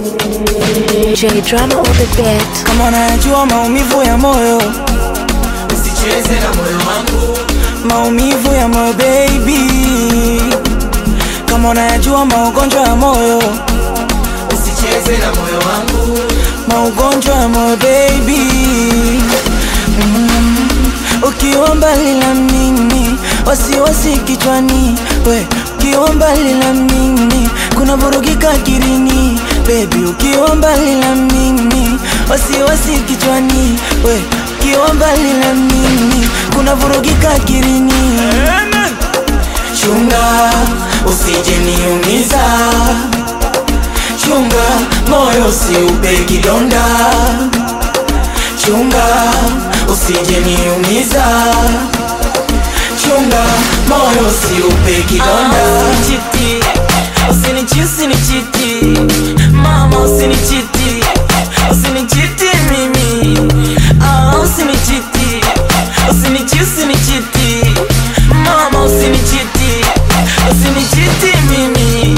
J drama on the beat. kama unayajua maumivu ya moyo usicheze na moyo wangu maumivu ya moyo baby kama unayajua maugonjwa ya moyo usicheze na moyo wangu maugonjwa ya moyo baby mm. ukiwa mbali na mimi wasiwasi kichwani we ukiwa mbali na mimi kuna vurugika akirini bebi ukiwa mbali na mimi wasiwasi kichwani we ukiwa mbali na mimi kuna vurugika akirini chunga usije niumiza chunga moyo usiupe kidonda chunga usije niumiza chunga moyo usiupe kidonda usinichiti usinichi usinichiti mama usinichiti usinichiti mimi ah, usinichiti usinichi usinichiti mama usinichiti usinichiti mimi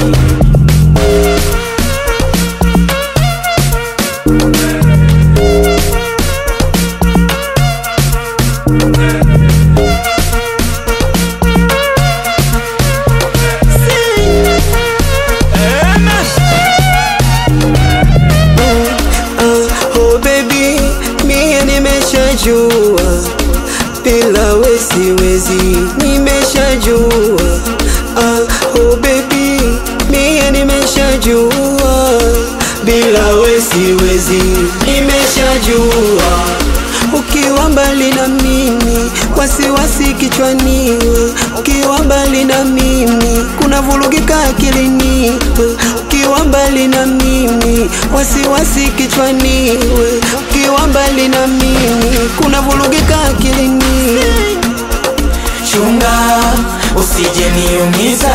Ah, oh baby, mie nimeshajua bila we siwezi, nimeshajua ah, oh baby, mie nimeshajua bila we siwezi, nimeshajua ukiwa mbali na mimi, wasiwasi kichwani, we. ukiwa mbali na mimi, kuna vurugika akilini, we. ukiwa mbali na mimi, wasiwasi kichwani, we. ukiwa mbali na mimi, kuna vurugika akilini. chunga usije niumiza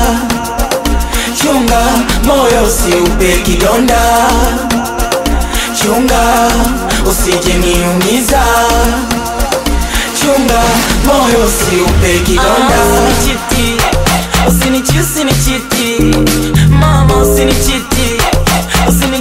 chunga moyo usiupe kidonda chunga usije niumiza chunga moyo usiupe kidonda usinichiti usinichi usinichiti mama usinichiti usini